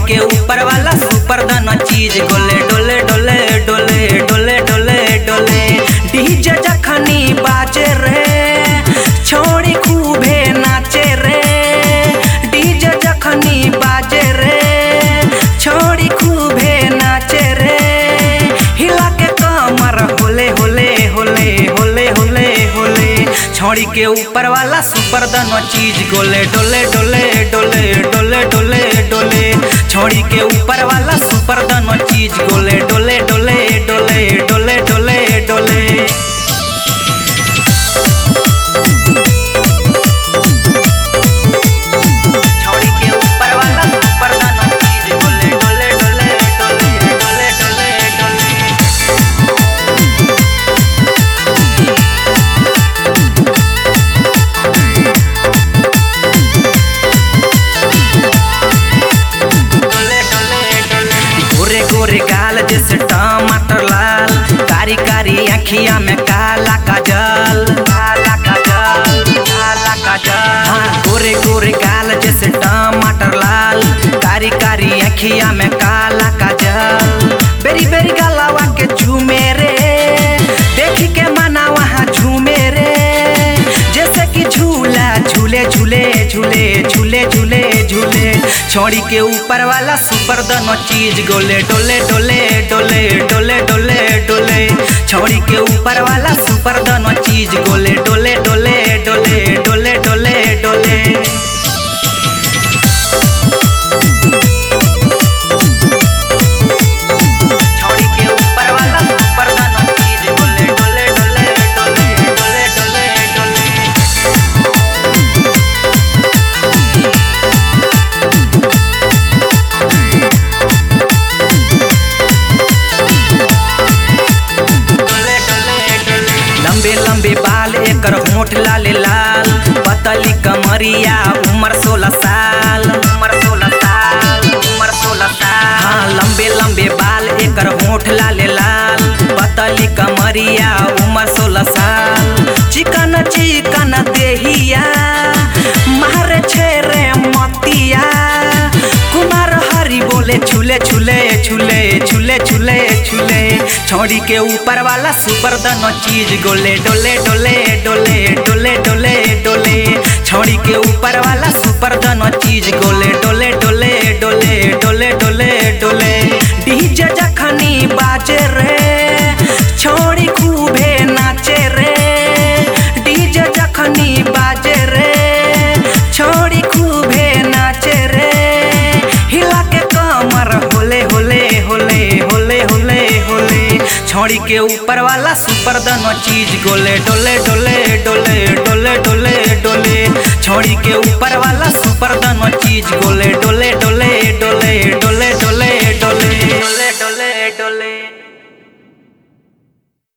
के ऊपर वाला सुपर दाना चीज गोले डोले डोले डोले डोले डोले डोले डीजे जखनी बाजे रे छोड़ी खूबे नाचे रे डीजे जखनी बाजे रे छोड़ी खूबे नाचे रे हिला के कमर होले होले होले होले होले होले छोड़ी के ऊपर वाला सुपर दनो चीज गोले डोले डोले डोले डोले डोले डोले छोड़ी के ऊपर वाला सुपर दनो चीज गोले डोले डोले डोले डोले डोले डोले छोड़ी के ऊपर वाला सुपर दाना चीज डोले डोले डोले डोले डोले डोले डोले डोले डोले डोले गोरे गोरे गाल जैसे टमाटर लाल कारी कारी अखिया में काला काजल काला काजल काला काजल हाँ गोरे गोरे गाल जैसे टमाटर लाल कारी कारी अखिया में काला काजल बेरी बेरी गलावा के झूमे रे देखी के मना वहाँ झूमे रे जैसे कि झूला झूले झूले झूले झूले झूले झूले छोड़ी के ऊपर वाला सुपर दनो चीज गोले डोले डोले डोले डोले डोले डोले छोड़ी के ऊपर वाला सुपर दनो चीज गोले डोले डोले डोले डोले डोले डोले छोड़ी के ऊपर वाला सुपर दाना चीज डोले डोले डोले डोले डोले डोले डोले डोले डोले डोले लंबे लंबे बाल एकर होठ लाल लाल पतली कमरिया उम्र सोलह साल उम्र सोलह साल उम्र सोलह साल हाँ लंबे लंबे बाल एकर होठ लाल लाल पतली कमरिया उम्र सोलह साल चिकन चिकन देहिया मारे छेरे मतिया कुमार हरी बोले छुले छुले छुले छुले छुले छुले छोड़ी के ऊपर वाला सुपर दनो चीज गोले डोले डोले डोले डोले डोले डोले छोड़ी के ऊपर वाला सुपर दनो चीज गोले डोले डोले डोले डोले डोले डोले डीजे जखनी बाजे रे छोड़ी खूबे नाचे रे डीजे जखनी बाजे रे छोड़ी खूबे नाचे रे हिला के कमर होले होले होले होले होले होले छोड़ी के ऊपर वाला सुपर दनो चीज गोले डोले डोले डोले डोले डोले डोले छोड़ी के ऊपर वाला सुपर दनो चीज गोले डोले डोले डोले डोले